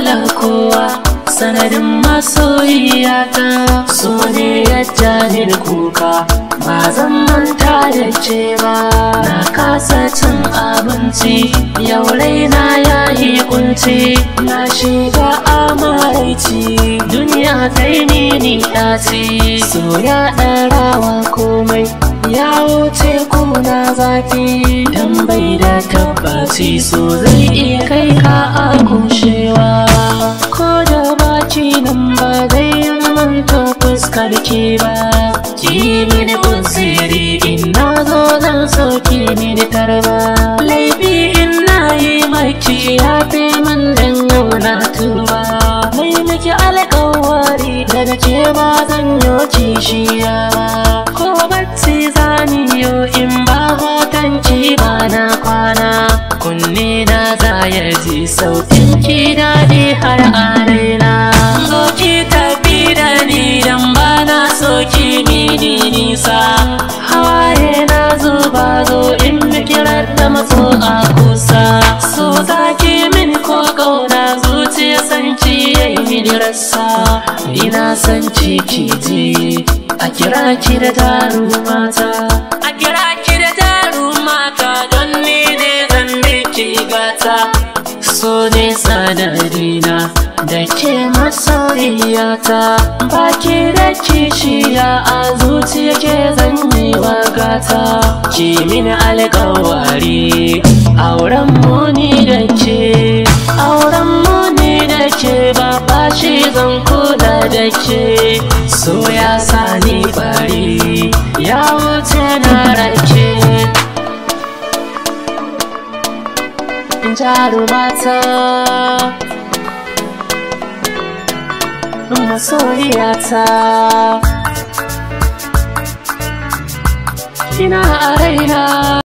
dole kowa sanadin masoyiyata so ne ya jani da kuka ba zan manta da ce ba na kasa cin abinci yau raina ya yi kunci na shiga amaraici duniya ta yi mini ɗaci so ya ɗarawa komai ya wuce kuna zafi dan bai da tabbaci so zai iya kai ka a kushewa ko da baki nan ba zai manta fuskar ki ba ki mini unsiri in na zo zan soki mini tarba laifi in na yi maki ya fi min dan yau na tuba mai miki alkawari daga ke ba zan yi kishiya ba ko bacci zani yo in ba hoton ki ba na kwana kunne na za ya ji sautin ki daɗi har a raina zo ki tafi da ni dan ba na so ki mini nisa hawaye na zuba zo in kirar da maso a kusa so za ki min ko kauna zuciya san ki yayi mini rassa ina san ki ki ji a kira ki da taru mata a kira ki da taru mata don ni ne zan miki gata so ne sanadina da ke masoyiyata baki da kishiya a zuciya ke zan yi wa gata ki mini alkawari auren muni da ke auren muni da ke ba bashi zan kula da ke so ya sani bari ya wuce na rake jarumata masoyiyata ina a raina